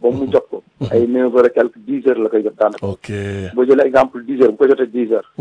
ba mu jot ko ay neuf heures et quelque dix heures la koy jot daanaka ok boo jëlee exemple dix heures bu ko jotee dix heures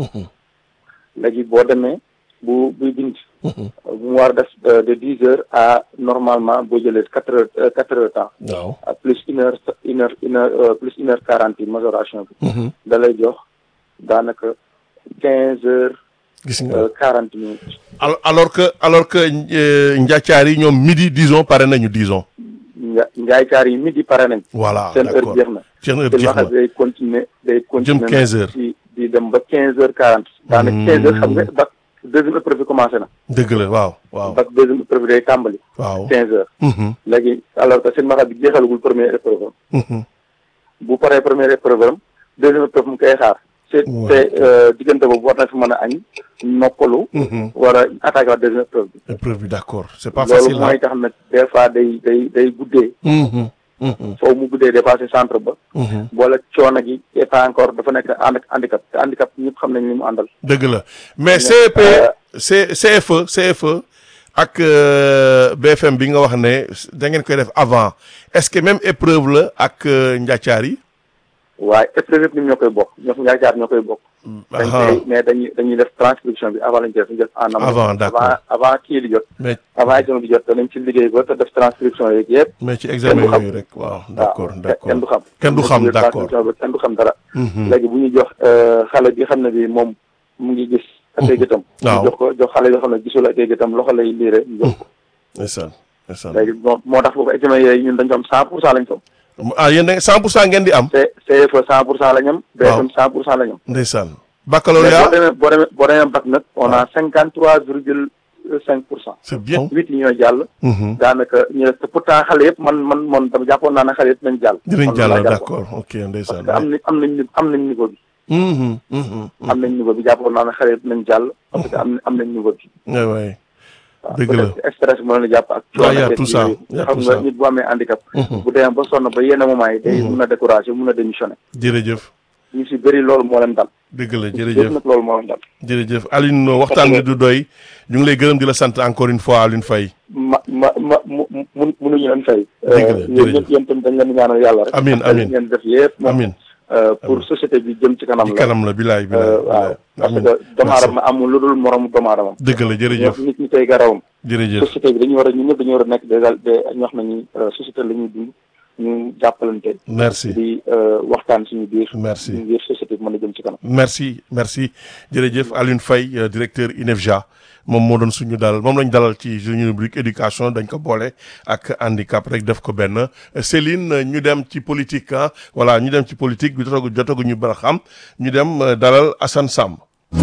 léegi boo demee bu buy bind bu mu war a def de dix heures à normalement boo jëlee quatre heures quatre heures temps waaw à plus une heure une heure une heure plus une heure quarante yi majoration bi da lay jox daanaka quinze heures gis nga quarante minutes al alors que alors que njaacaar yi ñoom midi disons pare nañu disons nga njaaykaar yi midi pare nañ voilà seen heure d'accord jeex na seen heure te jeex waxat na day continuer day continuer 15 heures. di di dem ba quinze heures quarante daanaka quinze heures xam nga bac deuxième épreuve bi commencé na dëgg la waaw waaw bac deuxième épreuve bi day tàmbali waaw quinze heures Mhm, léegi alors que seen maxat bi jeexalagul première épreuve am mhm. bu paree première épreuve am deuxième épreuve mu koy xaar te Ouais. te diggante boobu war na fi mën a añ noppalu Mhm. war a attaqué waat deuxième épreuve bi épreuve bi d'accord c'est pas loolu facile mooy tax nag des fois day day day guddee Mhm, mhm, foofu mu guddee dépassé centre ba mhm. boole coono gi et pas encore dafa nekk ànd ak handicap te handicap ñëpp xam nañ ni mu àndal dëgg la mais Mais, CEP euh, C CFE CFE ak euh, BFM bi nga wax ne da ngeen koy def avant est-ce que même épreuve la ak euh, njaacaar yi waaye épreuve yëpp ñun ñoo koy bokk ñoo ñaar jaar ñoo koy bokk dañ Aha. koy mais dañuy dañuy def transcription bi avant lañu def dañu def en amont Avant, d'accord. avant avant kii di jot mais avant examen di jot danañ ci liggéey ba te def transcription yeeg yëpp mais ci examen Kenn du xam. yooyu rek waaw d'accord waaw d'accord kenn du xam kenn du xam Dañ ci def d'accord transcription ba kenn du xam dara Mhm. léegi bu ñu jox xale bi xam ne bi moom mu ngi gis ak ay gëtam Waaw. ñu jox ko jox xale yoo xam ne gisul ak ay gëtam loxo lay liire ñu jox ko ndeysaan ndeysaan léegi moo moo tax foofu examen yooyu ñun dañ ko am cent pour cent lañ ko am ah yéen da 100 pour cent ngeen di am C CFE cent pour cent la ñam Waaw. BFM cent pour cent la ñam ndeysaan mais boo baccalauréat demee boo demee boo demee bac nag on a cinquante trois virgule cinq pour cent c'est bien huit yi ñooy jàll Mhm. daanaka ñu ne te pourtant xale yëpp man man man dama jàppoon naa ne xale yëpp nañ jàll dinañ Man loolu laa jàll jàppoon. d'accord ok ndeysaan parce que am nañ am nañ am nañ niveau bi Mhm, mhm, am nañ niveau bi jàppoon naa ne xale yëpp nañ jàll parce que am am nañ niveau bi ouais, ouais. waaw Dëgg la. peut-être stress moo leen jàpp ak Ouais, y a ak tout ça, yooyu. y a xam tout nga ça. nit bu amee handicap Mhm. bu demee ba sonn ba yenn moment yi day mun a décourager mun a démissionner jërëjëf ñu si bëri loolu moo leen dal dëgg la yëpp jërëjëf nag loolu moo leen dal jërëjëf Alioune waxtaan bi du doy ñu ngi lay gërëm di la sant encore une fois Alioune Faye ma ma ma mu mu munuñu leen fay. Dëgg la, yéen jërëjëf. ñëpp yéen tamit dañ leen di ñaanal yàlla rek. Amiin, parce que amiin. li ngeen def yëpp. moom, amin euh, pour société bi jëm ci kanam ci la. kanam la bilaay bilaay Euh, waaw parce que doomu aadama amul lu dul moromu doomu aadama. dëgg la jërëjëf nit ñi tey garawam. jërëjëf société bi dañu war a ñun ñëpp dañu war a nekk déjà de ñu wax nañu société la ñuy dund ñu jàppalante. merci di euh, waxtaan suñu biir. Merci. suñu biir société bi mën a jëm ci kanam. merci merci jërëjëf Alioune Faye euh, directeur INEFJA moom moo doon suñu dalal moom lañ dalal ci suñu rubrique éducation dañ ko boole ak handicap rek def ko benn Euh, Céline euh, ñu dem ci politique ah voilà ñu dem ci politique bi jotagu jotagu ñu bara xam ñu dem euh, dalal Assane Samb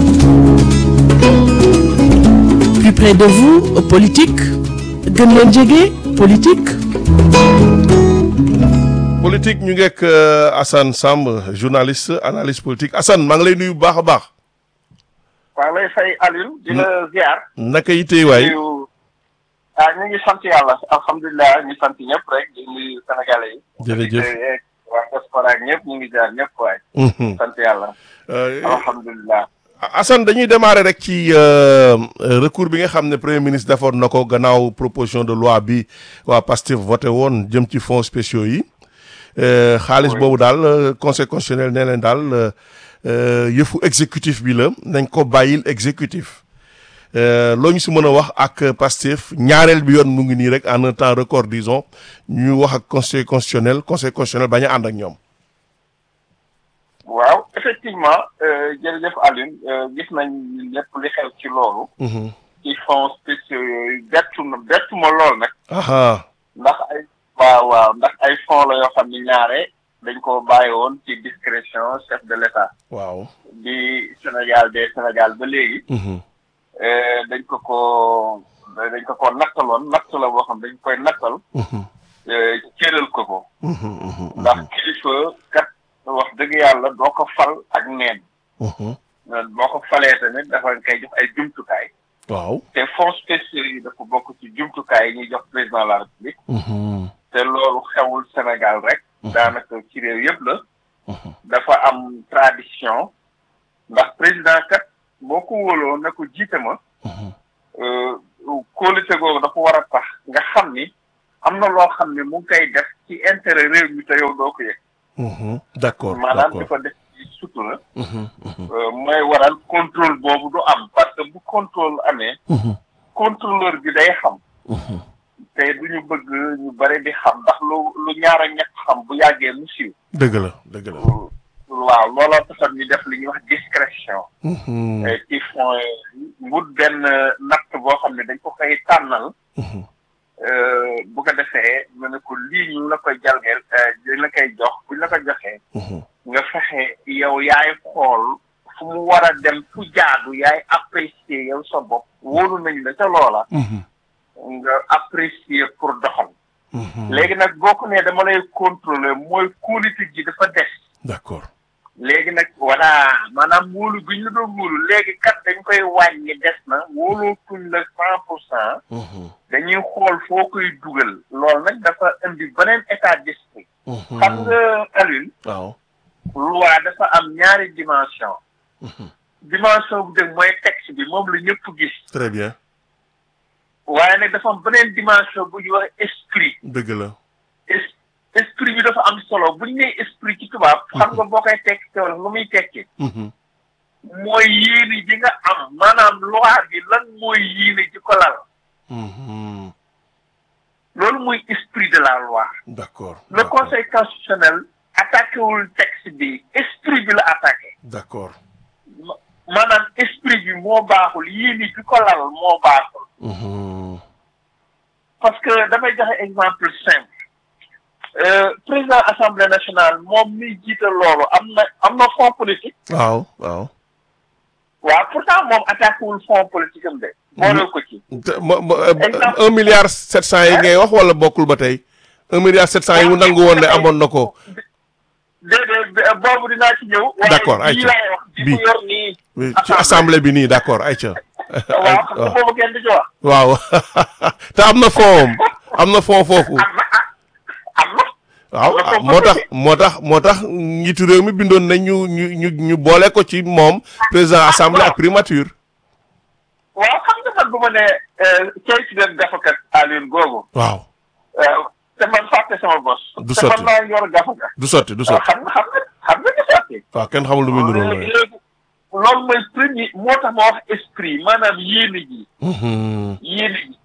Plus près de vous, politique. gën leen jege, politique. politique ñu ngeek euh, Assane Samb journaliste analyste politique Assane maa ngi lay nuyu bu baax a baax waaw lay fay Alioune di la ziar. naka yitey waay nuyu ah ñu ngi sant yàlla alhamdulilah ñu sant ñëpp rek di nuyu sénégalais yi. Jërëjëf. auditeurs yeeg waa diaspora ak ñëpp ñu ngi jaar ñëpp waay. Mhm. sant yàlla Euh, alhamdulilah. Assane dañuy démarrer rek ci euh, euh, recours bi nga xam ne premier ministre defoon na ko gannaaw proposition de loi bi waa Pastef voté woon jëm ci fonds spéciaux yi Euh, xaalis Oui. boobu daal euh, conseil constitutionnel nee leen daal euh, euh, yëfu exécutif bi la nañ ko bàyyil exécutif Euh, loo ñu si mën a wax ak Pastef ñaareel bi yoon mu ngi nii rek en un temps record disons ñu wax ak conseil constitutionnel conseil constitutionnel bañ a ànd ak ñoom. waaw effectivement euh, jërëjëf Alioune euh, gis nañ lépp li xew ci loolu. Mhm. ci fonds spéciaux yooyu bettu na bettu ma lool nag. aha ndax ay waaw waaw ndax ay fonds la yoo xam ni ñaare dañ ko bàyyi woon ci discrétion chef de l'État waaw. di Sénégal de Sénégal ba léegi Mhm. eh, dañ ko ko dañ ko ko nattaloon natt la boo xam dañ koy nattal Mhm. eh, cëral ko ko Mhm. Mhm. ndax kilifa kat wax dëgg yàlla doo ko fal ak neen Mhm. boo ko falee tamit dafa nga koy jox ay jumtukaay waaw. te fonds spéciaux yi dafa bokk ci jumtukaay yi ñuy jox président de la république Mhm. te loolu xewul Sénégal rek daanaka ci réew yëpp la Mhm. dafa am tradition ndax président kat boo ko wóoloo ne ko jiite ma Mhm. euh, kóolute googu dafa war a tax nga xam ni am na loo xam ne mu ngi koy def ci intérêt réew mi te yow doo ko yëg Mhm. d'accord maanaam di d'accord ko def ci sutura Mhm, mhm, euh, mooy waral contrôle boobu du am parce que bu contrôle amee mhm, contrôleur bi day xam mhm. te du ñu bëgg ñu bari di xam ndax lu lu ñaar ak ñett xam bu yàggee mu siiw dëgg la dëgg la waaw looloo taxoon ñu def li ñuy wax discrétion Mhm, euh, ci fond wut benn natt boo xam ne dañ ko koy tànnal mhm. euh, bu ko defee mu ne ko lii ñu la koy jalgeel euh, dañ la koy jox buñ la ko joxee Mhm. nga fexe yow yaay xool fu mu war a dem fu jaadu yaay apprécier yow sa bopp wóolu nañ la ca loola Mhm. nga apprécier pour doxal Mhm. léegi nag boo ko nee dama lay contrôler mooy politique ji dafa des d'accord léegi nag voilà maanaam wóolu bi ñu la doon wóolu léegi kat dañ koy wàññi des na wóolootuñ la cent pour cent Mhm, dañuy xool foo koy dugal loolu nag dafa indi beneen état d'esprit mhm. xam nga Alioune waaw loi dafa am ñaari dimension Mhm. dimension bu dëgg mooy texte bi moom la ñëpp gis très bien waaye nag dafa am beneen dimension bu ñuy wax esprit dëgg la es- esprit bi dafa am solo bu ñu nee esprit ci tubaab xam nga boo koy tekki te wala lu muy tekki Mhm, mooy yéene ji nga am maanaam loi bi lan mooy yéene ji ko lal mhm. loolu mooy esprit de la loi d'accord le d'accord conseil constitutionnel attaqué wul texte bi esprit bi la attaqué d'accord Ma- maanaam esprit bi moo baaxul yéene ji ko lal moo baaxul Mhm, parce que damay joxe exemple simple Euh, président assemblée nationale moom mi jiite loolu am na am na fonds politique waaw waaw waaw pourtant moom attaqué wul fonds politique am de boole ko ci te ma ma Exemple. un milliard sept cent yi ngay wax wala bokkul ba tey un milliard sept cent yi mu nangu woon ne amoon na ko déedéet b- boobu dinaa ci ñëw waaye D'accord, bii ayca. laay wax bi Bii. mu yor nii Oui, ci assemblée bi nii d'accord ayca waaw xam nga boobu kenn du ci wax waaw te am na fond am na fond foofu am na ah am na waaw am na ah, fond moo tax foofu moo tax moo tax njiitu réew mi bindoon nañ ñu ñu ñu ñu boole ko ci moom président assemblée ak primature waaw xam nga man bu ma ne cay si den gafakat Alioune googu waaw euh, te man fàtte sama bos Du te sotti. man maa yor gafaka du sotti du waaw sotti xam nga xam nga xam nga du sotti waaw kenn xamul lu muy niróo léegi léegi loolu mooy premier moo tax ma wax esprit maanaam yéene ji yéene ji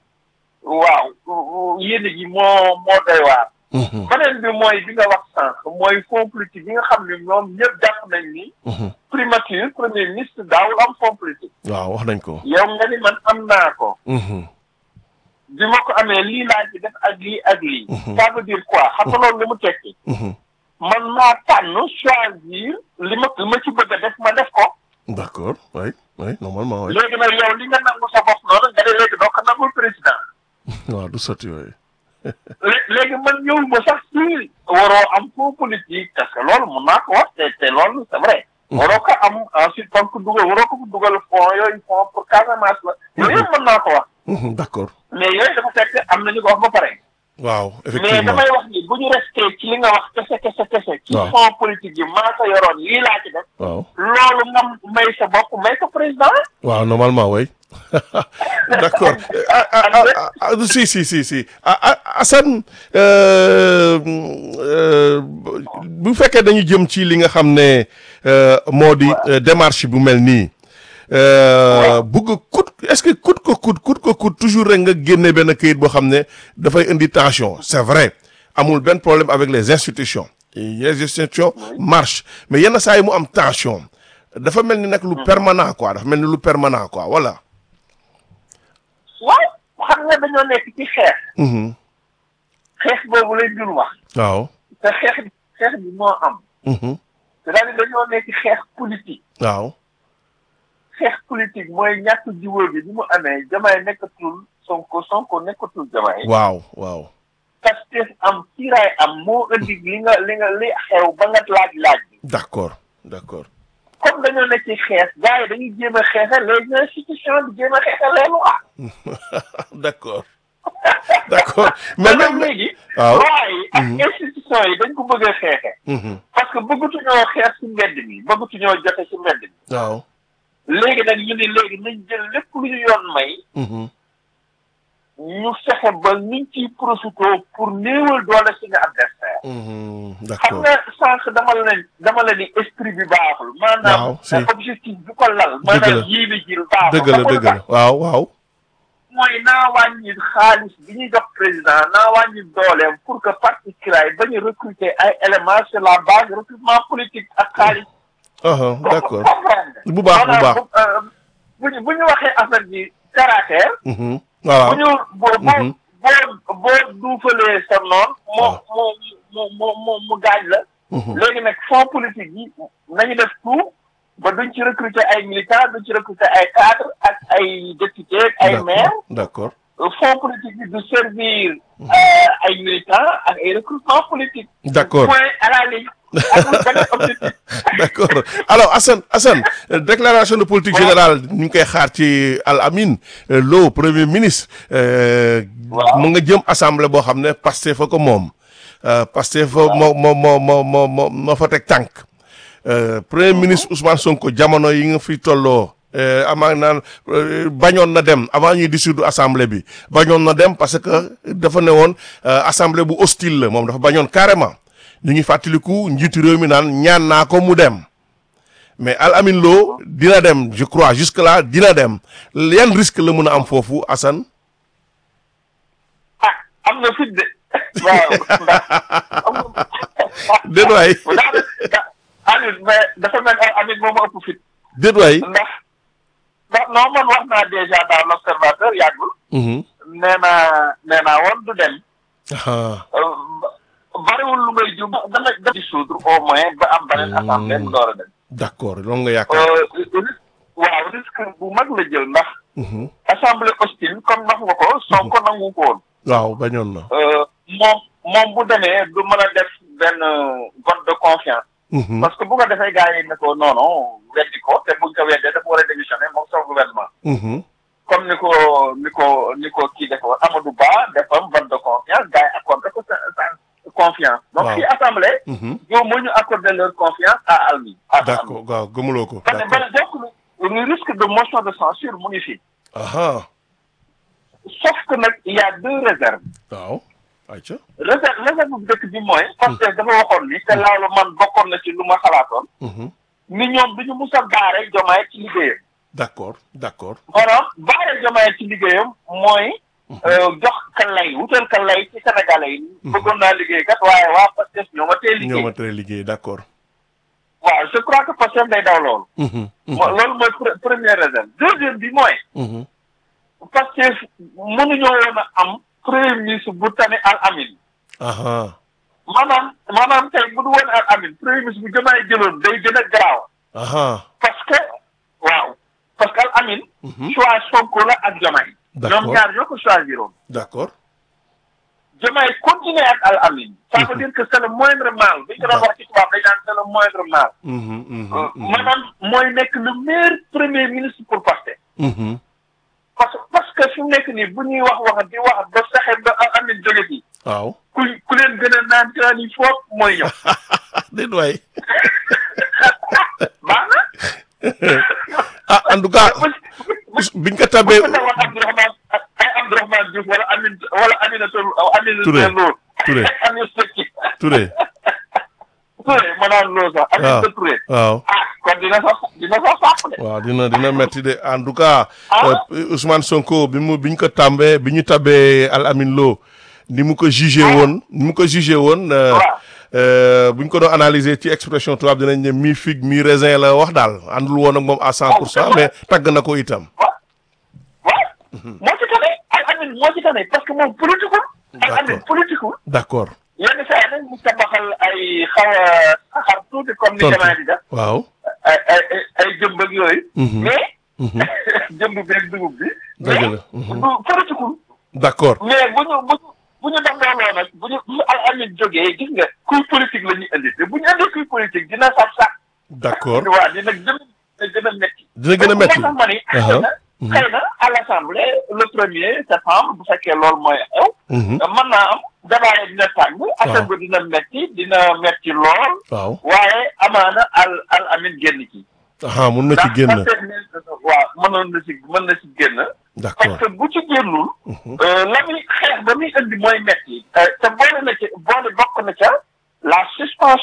waaw yéene ji moo moo doy waar beneen bi mooy bi nga wax sànq mooy fonds politique yi nga xam ne ñoom ñëpp jàpp nañ ni primature premier ministre daawul am fonds politique waaw wax nañ ko yow nga ni man am naa ko bi ma ko amee lii laa ci def ak lii ak lii ça veut dire quoi xam nga loolu li mu tekki man maa tànn choisir li ma li ma ci bëgg a def ma def ko d'accord oui oui normalement oui léegi nag yow li nga nangu sa bopp noonu nga ne léegi doo ko nangul président waaw du sotti yooyu lé- léegi man ñëw ma sax ci waroo am fond politique parce que loolu mun naa ko wax te te loolu c'est vrai waroo ko am ensuite kon ko dugal waroo ko dugal fond yooyu fond pour Casamance la yooyu yëpp mën naa ko wax d'accord mais yooyu dafa fekk am nañu ko wax ba pare waaw mais effectivement damay wax ni bu ñu resté ci li nga wax kese kese kese ci Waaw. fond politique yi maa ko yoroon lii laa ci def waaw loolu nga may sa bopp may ko président waaw normalement oui d'accord ah, ah, ah, ah, si si si si ah, ah, Assane euh, euh, bu fekkee dañu jëm ci li nga xam ne euh, moo di euh, démarche bu mel nii euh, bugg kut est-ce que kut ko kut kut ko kut toujours rek nga génne benn këyit boo xam ne dafay indi tension c'est vrai amul benn problème avec les institutions les institutions marchent mais yenn saa yi mu am tension dafa mel ni nag lu permanent quoi dafa mel ni lu permanent quoi voilà. waaw xam nga dañoo nekk ci xeex Mhm. xeex boobu lañ dul wax waaw. te xeex xeex bi moo am Mhm. c'est-à-dire dañoo nekk xeex politique waaw. xeex politique mooy ñàkk jiwóo bi bi mu amee jamaay nekkatul sonko sonko nekkatul jamaay waaw waaw. Pastef am kiiraay am moo indi li nga li nga li xew ba nga laaj laaj bi d'accord d'accord. comme dañoo nekk ci xeex gars yi dañuy jéem a xeexal les institutions di jéem a xeexal les lois d'accord d'accord mais mais nag même léegi waaw. loi yi ak institutions yi dañ ko bëgg a xeexe Mhm. parce que bëggatuñoo xeex ci mbedd mi bëggatuñoo jote ci mbedd mi waaw. léegi nag ñu ne léegi nañ jël lépp lu ñu yoon may Mhm. ñu fexe ba niñ ciy profité pour néewal doole suñu adversaire Mhm, xam d'accord nga sànq dama la ne dama la ni esprit bi baaxul maanaam Waaw, si. objectif bi ko lal la. maanaam yéene ji baaxul dëgg la Xam nga dëgg lu tax? la waaw waaw mooy naa wàññi xaalis bi ñuy jox président naa wàññi dooleem pour que parti CRAI bañ a recruter ay éléments sur la base de recrutement politique ak xaalis. aha d'accord comprendre bu baax bu baax bu euh, bu ñu bu ñu waxee affaire bi caractère. Mhm, bu waaw ñu boo Mhm. boo boo duufalee sa noon mu Waaw. mu mu mu mu mu gaañ la. Mhm, léegi nag fonds politique yi nañu def tout ba duñ ci recruter ay militants duñ ci recruter ay cadres ak ay députés ak ay maires. d'accord fonds politique bi du servir euh, ay militants ak ay recrutement politique. d'accord point à la ligne. amul benn objectif. d'accord alors Assane Assane euh, déclaration de politique Waaw. générale ñu ngi koy xaar ci Al Amin euh, Lo premier ministre euh, Waaw. mu nga jëm assemblée boo xam ne Pastef fa ko moom euh, Pastef fa moo moo moo moo moo moo moo fa teg tànk euh, premier ministre Ousmane Sonko jamono yi nga fi tolloo euh, amaa naan euh, bañoon na dem avant ñuy dissoudre assemblée bi bañoon na dem parce que dafa ne woon euh, assemblée bu hostile la moom dafa bañoon carrément ñu ngi fàttaliku njiitu réew mi naan ñaan naa ko mu dem mais Al Amin Lo dina dem je crois jusque là dina dem yan risque la mun a am foofu Assane ah am na fit de. waaw ndax am na. déet waay daanaka Aliou mais dafa mel ni Amit moom moo ëpp fit. déet waay ndax ndax non man wax naa déjà dans l'observateur yàggul. Mhm. nee naa nee naa woon du dem. Ah, Euh, bariwul lu may jum dana dana dissoudre au moins ba am beneen assemblée mu door a dem. d'accord loolu nga yaakaar Euh, risque waaw risque bu mag la jël ndax Mhm. assemblée hostile comme wax nga ko Sonko nangu ko woon. waaw bañoon na Euh, moom moom bu demee du mën a def benn vote de confiance. Mhm. parce que bu ko defee gars yi ne ko non non weddi ko te buñ ko weddee dafa war a démissionner moom son gouvernement. Mhm. comme ni ko ni ko ni ko kii defoon Amadou Ba defam vote de confiance gars yi accordé ko sa sa confiance. donc Waaw. fii assemblée. Mhm. ñoom moo ñu accordé leur confiance à Almi. à Almi. d'accord waaw gëmuloo ko parce que d'accord benn donc le risque de motion de censure mu ngi fi. aha sauf que nag il y a deux réserves. waaw ayca réserve réserve bu dëkk bi mooy. parce que dafa waxoon ni te loolu man bokkoon na ci lu ma xalaatoon. Mhm. ni ñoom du ñu mus a baare jomaay ci liggéeyam. d'accord d'accord maanaam baare jomaay ci liggéeyam mooy. euh, jox ka lay wutal ka lay ci sénégalais yi. bëggoon naa liggéey kat waaye waa Pastef ñoo ma tee ñoo liggéey. ma tere liggéey d'accord waaw je crois que Pastef day daw loolu. Mhm. Mhm. mo loolu mooy pre- première réserve deuxième bi mooy. Mhm. Pastef mënuñoo woon a am premier ministre bu tane Al Amin. aha maanaam maanaam tey bu du woon Al Amin premier ministre bu jëmaay jëloon day gën a garaaw. aha parce que waaw parce que Al Amin. Mhm. choix Sonko la ak Diomaye. D'accord. ñoom ñaar ñoo ko choisiroon. d'accord Diomaye continuer ak Al Amin. ça veut dire que c'est le moindre mal bi ñu ko doon wax ci tubaab dañ naan c'est le moindre mal. Mhm. Mhm. Euh, Mhm. maanaam mooy nekk le meilleur premier ministre pour Pastef. Mhm. parce que parce que fi mu nekk nii bu ñuy wax wax di wax ba fexe ba Al Amin jóge fi waaw ku ku leen gën a naan ci naan yi foofu mooy ñëw. déet waay baax na. ah en tout cas biñ ko tabee bu ñu Abdourahmane ay Abdourahmane Diouf wala Amin wala Aminata Aminata Touré. Lo. Touré. Aminata Touré Touré ma naan Lo sax. Aminata waaw Touré. waaw ah kon dina sax dina sax sàpp de. waaw dina dina metti de en tout cas Ah. euh, Ousmane Sonko bi mu bi ñu ko tàmbee bi ñu tabee Al Amin Lo ni mu ko jugé woon ni mu ko jugé woon euh, Waaw. euh, bu ñu ko doon analyser ci expression tubaab dinañ ne mi figue mi raisin la wax daal àndul woon ak moom à cent pour cent mais tagg na ko itam waaw waaw. moo ci tane Al Amin moo ci tane parce que moom politiqueul. Al Amin D'accord. politiqueul. d'accord yenn saa yi nag mu tabaxal ay xaw a saxar tuuti comme ni tontu jamono di def. waaw ay ay ay ay jëmb ak yooyu. Mhm. mais. Mhm. jëmb beeg dugub bi. Dëgg mais la. Mhm. du politiquel. d'accord mais bu ñu bu ñu bu ñu def looloo nag bu ñu bu Al Amin jógee gis nga kuy politique la ñuy indi te bu ñu indi kuy politique dina sax sax. d'accord waaw dina gën a dina gën a métti. dina gën a métti moo tax ma ni xëy na xëy na à l'Assemblée le premier septembre bu fekkee loolu mooy xew. Mhm. mën naa am débat yi dina tàng. affaire bi dina métti dina métti lool. waaw waaye amaana al al amin génn ci. ah mun na ci ndax génn peut-être ne waaw mënoon na ci mën na ci génn d'accord parce que bu ci génnul la muy xeex ba muy indi mooy metti te boole na ci boole bokk na ca la suspension